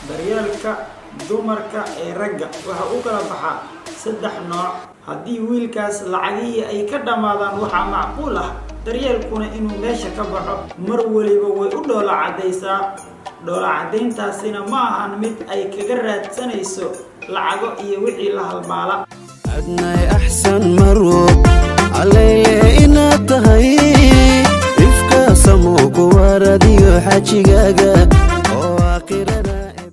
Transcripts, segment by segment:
daryeelka dumarka ee ragga waxa u kala baxaa saddex nooc haddii wiilkaas lacagihii ay ka dhammaadaan waxaa macquul ah daryeelkuna inuu meesha ka baxo mar weliba way u dhoola caddaysaa dhoola caddayntaasina ma ahan mid ay kaga raadsanayso lacago iyo wixii la halmaala adnay axsan marwo calayle inaad tahay ifka samo kuwaradiyo xajigaaga oo aakhirada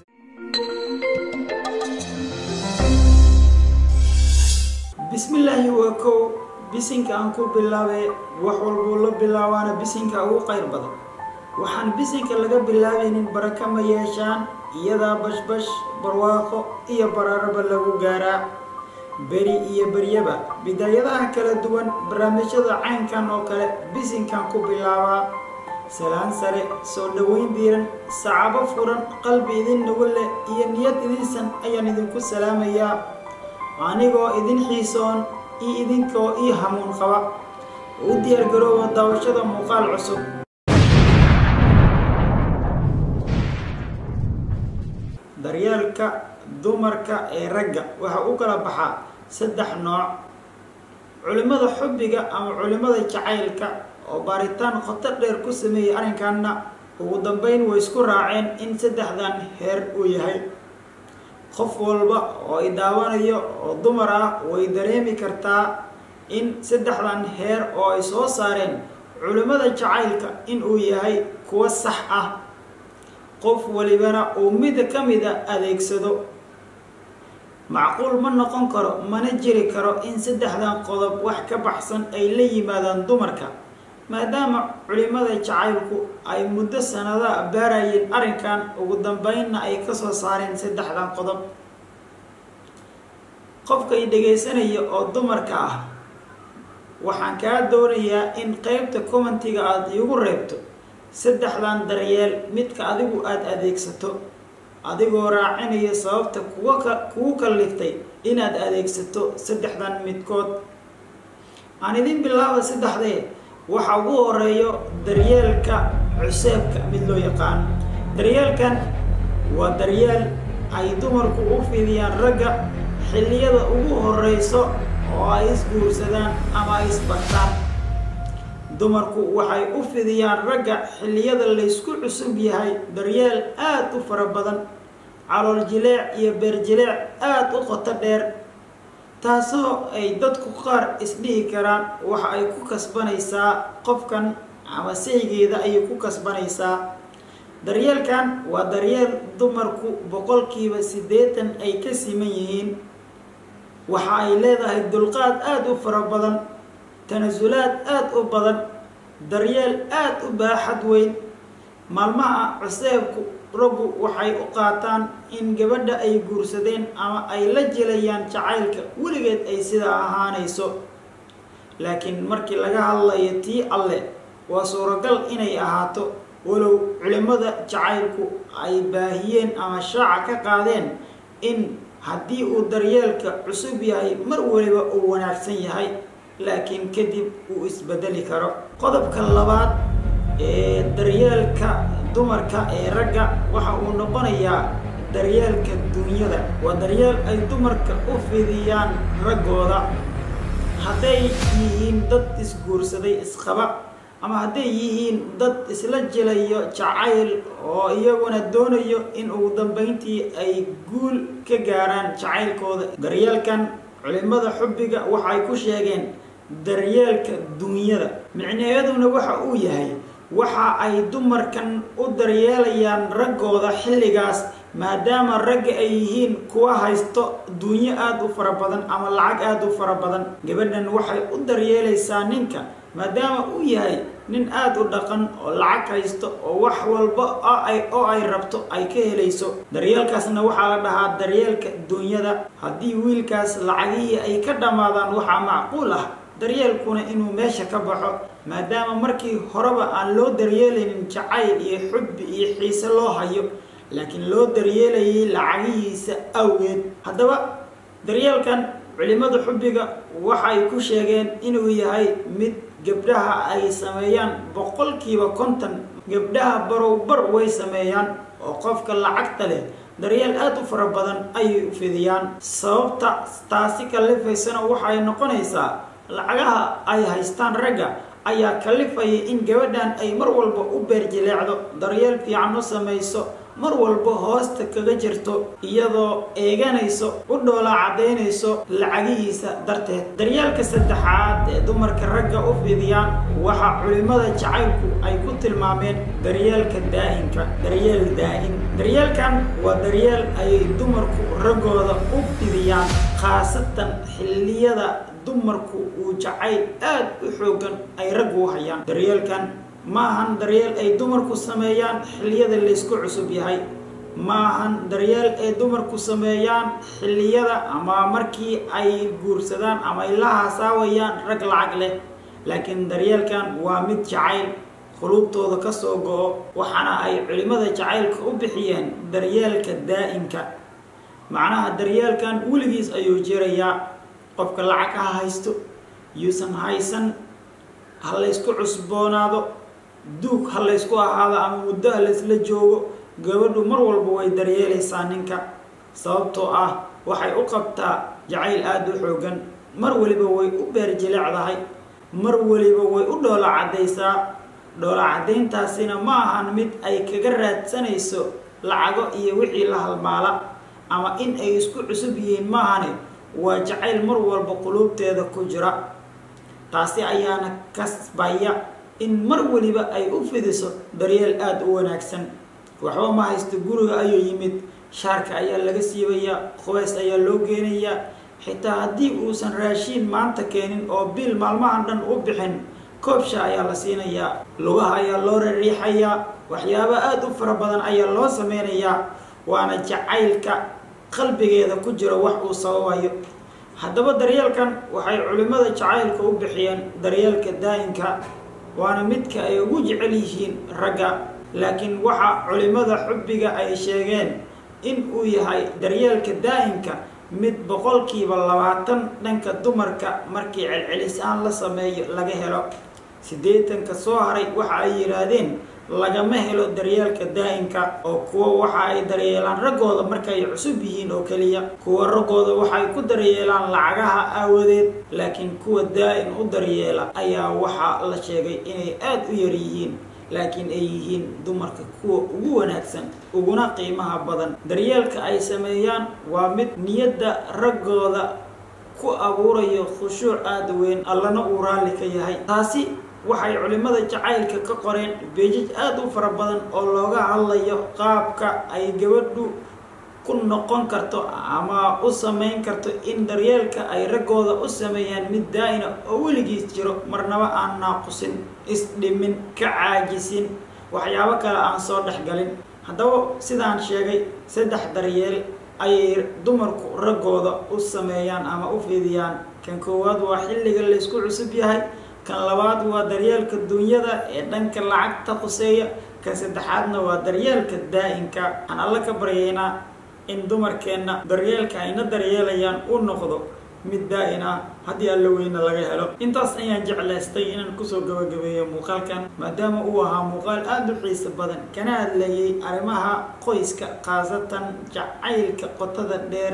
bismillaahi waa kow bisinka aan ku bilaabay wax walbuu la bilaabaana bisinka ugu qayr badan waxaan bisinka laga bilaabaynin baraka ma yeeshaan iyadaa bashbash barwaaqo iyo baraaraba lagu gaaraa beri iyo beryaba bidaayadaha kala duwan barnaamijyada caynkan oo kale bisinkan ku bilaabaa salaan sare soo dhoweyn diiran sacabo furan qalbi idin nugu leh iyo niyad idinsan ayaan idinku salaamayaa anigoo idin xiisoon iyo idinkoo ii hamuun qaba u diyaargarooba daawashada muuqaal cusub daryeelka dumarka ee ragga waxa u kala baxaa saddex nooc culimmada xubbiga ama culimmada jacaylka oo baaritaan qoto dheer ku sameeyey arrinkanna ugu dambeyn way isku raaceen in saddexdan heer uu yahay qof walba oo i daawanayo oo dumar ah way dareemi kartaa in saddexdan heer oo ay soo saareen culimmada jacaylka in uu yahay kuwo sax ah qof walibana uu mid ka mida adeegsado macquul ma noqon karo mana jiri karo in saddexdan qodob wax ka baxsan ay la yimaadaan dumarka maadaama culimmada jacaylku ay muddo sanadaha baarayeen arrinkan ugu dambeynna ay kasoo saareen saddexdan qodob qofka i dhegaysanaya oo dumarka ah waxaan kaa doonayaa in qeybta commentiga aada iigu reebto saddexdan daryeel midka adigu aada adeegsato adigoo raacinaya sababta kuwa ka kugu kalliftay inaad adeegsato saddexdan midkood aan idin bilaaba saddexdee waxa ugu horeeyo daryeelka cuseebka mid loo yaqaan daryeelkan waa daryeel ay dumarku u fidiyaan ragga xilliyada ugu horeyso oo ay isguursadaan ama ay isbartaan dumarku waxay u fidiyaan ragga xilliyada laysku cusub yahay daryeel aada u fara badan calool jileec iyo beer jileec aada u qoto dheer taasoo ay dadku qaar isdhihi karaan waxa ay ku kasbanaysaa qofkan ama saygeeda ayay ku kasbanaysaa daryeelkan waa daryeel dumarku boqolkiiba siddeetan ay ka siman yihiin waxa ay leedahay dulqaad aada u fara badan tanasulaad aada u badan daryeel aada u baaxad weyn maalmaha cuseebku raggu waxay u qaataan in gabadha ay guursadeen ama ay la jilayaan jacaylka weligeed ay sidaa ahaanayso laakiin markii laga hadlayo tii alle waa suuragal inay ahaato walow culimmada jacaylku ay baahiyeen ama shaaca ka qaadeen in haddii uu daryeelka cusub yahay mar waliba uu wanaagsan yahay laakiin kadib uu isbedeli karo qodobka labaad ee daryeelka dumarka ee ragga waxa uu noqonayaa daryeelka dunyada waa daryeel ay dumarka u fidiyaan raggooda hadday yihiin dad isguursaday isqaba ama hadday yihiin dad isla jilayo jacayl oo iyaguna doonayo in ugu dambeyntii ay guul ka gaaraan jacaylkooda daryeelkan culimmada xubbiga waxay ku sheegeen daryeelka dunyada micnaheeduna waxa uu yahay waxa ay dumarkan u daryeelayaan raggooda xilligaas maadaama ragga ay yihiin kuwa haysto dunyo aada u fara badan ama lacag aada u fara badan gabadhan waxay u daryeelaysaa ninka maadaama uu yahay nin aada u dhaqan oo lacag haysto oo wax walba oo ay rabto ay ka helayso daryeelkaasna waxaa la dhahaa daryeelka dunyada haddii wiilkaas lacagihii ay ka dhammaadaan waxaa macquul ah daryeelkuna inuu meesha ka baxo maadaama markii horeba aan loo daryeelaynin jacayl iyo xubbi iyo xiise loo hayo laakiin loo daryeelayay lacagihiisa awgeed haddaba daryeelkan culimmada xubbiga waxay ku sheegeen inuu yahay mid gabdhaha ay sameeyaan boqolkiiba konton gabdhaha barow bar way sameeyaan oo qofka lacagta leh daryeel aada u fara badan ayay u fidiyaan sababta taasi kalifaysana waxay noqonaysaa lacagaha ay haystaan ragga ayaa kalifaya in gabadhan ay mar walba u beerjileecdo daryeel fiican u samayso mar walba hoosta kaga jirto iyadoo eeganayso u dhoola caddaynayso lacagihiisa darteed daryeelka saddexaad ee dumarka ragga u fidiyaan waxaa culimmada jacaylku ay ku tilmaameen daryeelka daa'inka daryeel daa'in daryeelkan waa daryeel ayay dumarku raggooda u fidiyaan khaasatan xilliyada dumarku uu jacayl aada u xoogan ay raggu u hayaan daryeelkan maahan daryeel ay dumarku sameeyaan xilliyada laysku cusub yahay maahan daryeel ay dumarku sameeyaan xilliyada ama markii ay guursadaan ama ay la haasaawayaan rag lacag leh laakiin daryeelkan waa mid jacayl quluubtooda ka soo go-o waxaana ay culimmada jacaylka u bixiyeen daryeelka daa'imka macnaha daryeelkan weligiis ayuu jirayaa qofka lacag ha haysto yuusan haysan ha laysku cusboonaado duug ha laysku ahaado ama muddo ha laysla joogo gabadhu mar walba way daryeelaysaa ninka sababtoo ah waxay u qabtaa jacayl aada u xoogan mar waliba way u beerjilecdahay mar waliba way u dhoola caddaysaa dhoola caddayntaasina ma ahan mid ay kaga raadsanayso lacago iyo wixii la halmaala ama in ay isku cusub yihiin maahane waa jacayl mar walba quluubteeda ku jira taasi ayaana kasbaya in mar waliba ay u fidiso daryeel aada u wanaagsan waxba ma haysto guriga ayuu yimid shaarka ayaa laga siibayaa qubays ayaa loo geenayaa xitaa haddii uusan raashiin maanta keenin oo biil maalmahan dhan u bixin koobsha ayaa la siinayaa lugaha ayaa loo rariixayaa waxyaabo aada u fara badan ayaa loo sameynayaa waana jacaylka qalbigeeda ku jira wax uu sababayo haddaba daryeelkan waxay culimmada jacaylka u bixiyeen daryeelka daa'inka waana midka ay ugu jecel yihiin ragga laakiin waxa culimmada xubbiga ay sheegeen in uu yahay daryeelka daa'inka mid boqolkiiba labaatan dhanka dumarka markii celcelisaan la sameeyo laga helo siddeetanka soo haray waxa ay yidhaahdeen lagama helo daryeelka daa'inka oo kuwa waxa ay daryeelaan raggooda markay cusub yihiin oo keliya kuwa raggooda waxay ku daryeelaan lacagaha aawadeed laakiin kuwa daa'in u daryeela ayaa waxaa la sheegay inay aada u yar yihiin laakiin ay yihiin dumarka kuwa ugu wanaagsan uguna qiimaha badan daryeelka ay sameeyaan waa mid niyadda raggooda ku abuurayo khushuuc aada weyn allana uu raalli ka yahay taasi waxay culimmada jacaylka ka qoreen beejaj aada u fara badan oo looga hadlayo qaabka ay gabadhu ku noqon karto ama u samayn karto in daryeelka ay raggooda u sameeyaan mid daa'ina oo weligiis jiro marnaba aan naaqusin isdhimin ka caajisin waxyaabo kale aan soo dhexgalin haddaba sidaan sheegay saddex daryeel ayay dumarku raggooda u sameeyaan ama u fidiyaan kan koowaad waa xilliga laysku cusub yahay kan labaad waa daryeelka dunyada ee dhanka lacagta khuseeya kan saddexaadna waa daryeelka daa'inka aan alla ka baryaynaa in dumarkeenna daryeelka ayna daryeelayaan u noqdo mid daa'in ah haddii alla weyne laga helo intaas ayaan jeclaystay inaan kusoo gabagabeeyo muuqaalkan maadaama uu ahaa muuqaal aada u xiiso badan kana hadlayay arrimaha qoyska khaasatan jacaylka qotada dheer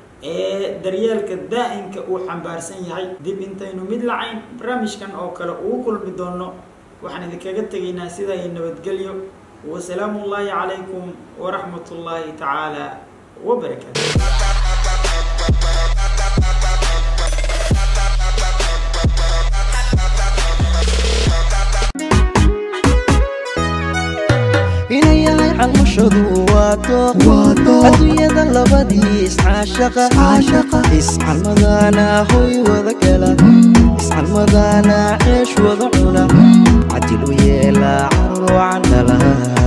ee daryeelka daa'inka uu xambaarsan yahay dib intaynu mid lacayn barnaamijkan oo kale ugu kulmi doono waxaan idinkaga tegaynaa sidaa iyo nabadgelyo wasalaamu ullaahi calaykum waraxmat ullaahi tacaala wabarakaatu inayahay calmushadu waa dooq adduunyada labadii iscaashaqa iscalmadana hoy wada gala iscalmadana ceesh wada cuna cadil u yeela carur candhala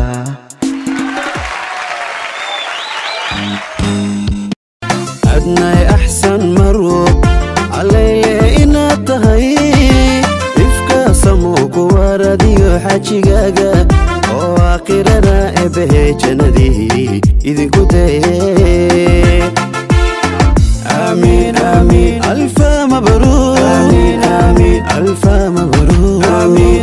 adnay axsan marwo calayle inaad tahay ifka samoo ku waradiyo xajigaaga oo aakhirana eebbahe jannadii idinku daye آمين آمين ألف مبروك آمين آمين ألف مبروك آمين